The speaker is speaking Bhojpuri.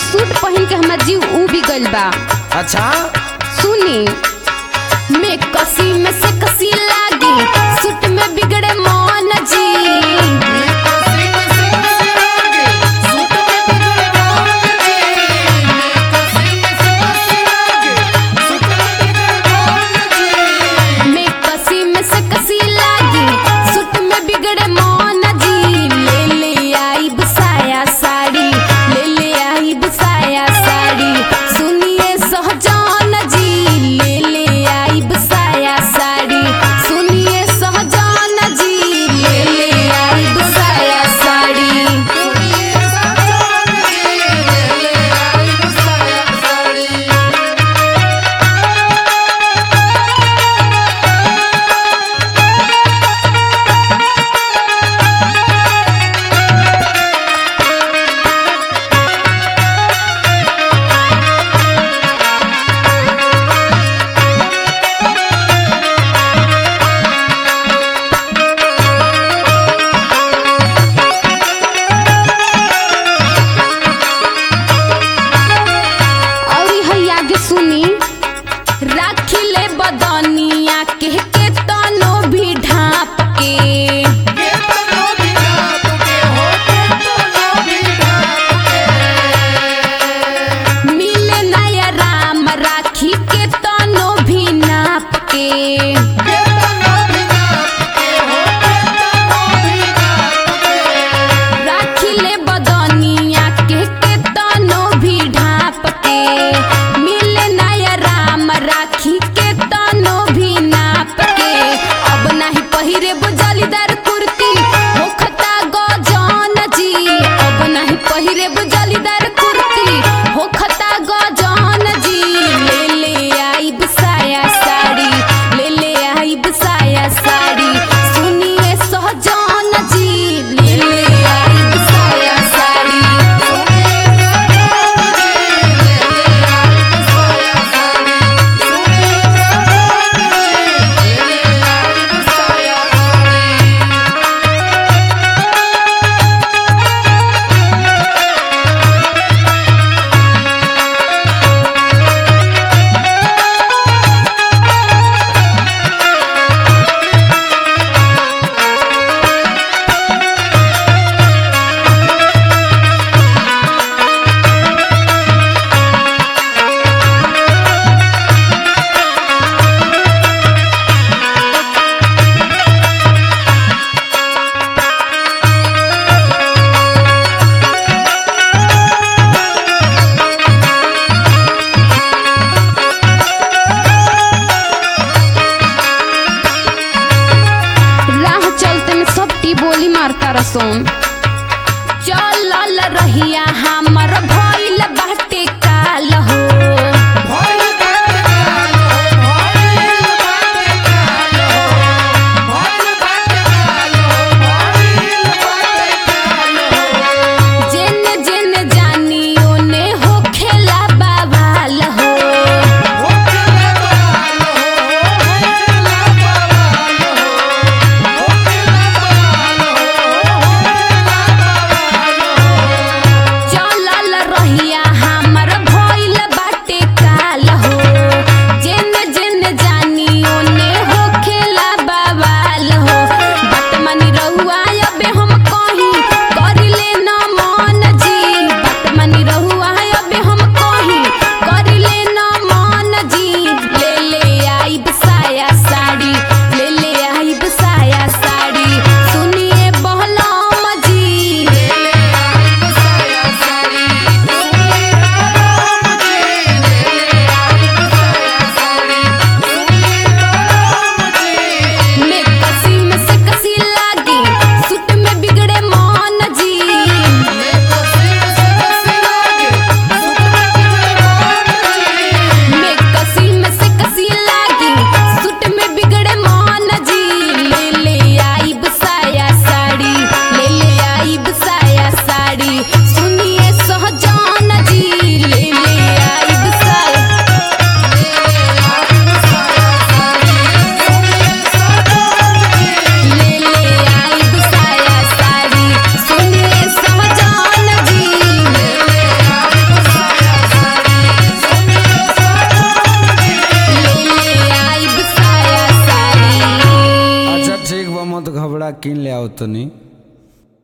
सूट पहन के हमार जीव ऊ भी गइल बा अच्छा सुनी में कसी में से कसी लागी सूट में बिगड़े मन जी में कसी में से कसी लागी सूट में बिगड़े मन जी ले ले आई बसाया साड़ी ले ले आई बसाया साड़ी सुनिए सहजान जी ले ले आई बसाया साड़ी सुनिए सहजान जी ले ले आई बसाया साड़ी और है आगे सुनी राखी ले बदनिया के के तनो भी ढाप के मिले नया राम राखी के तनो भी नाप के राखी ले बदनिया के के तनो भी ढाप के मिले नया राम राखी के तनो भी नाप के अब नाही पहिरे बुजलीदार कुर्ती होखता गजन जी अब नाही पहिरे बुजलीदार कुर्ती होखता गजन जी ले ले आई बसाया साड़ी ले ले आई बसाया साड़ी सुनिए सहजान जी ले ले आई बसाया साड़ी आओ तनी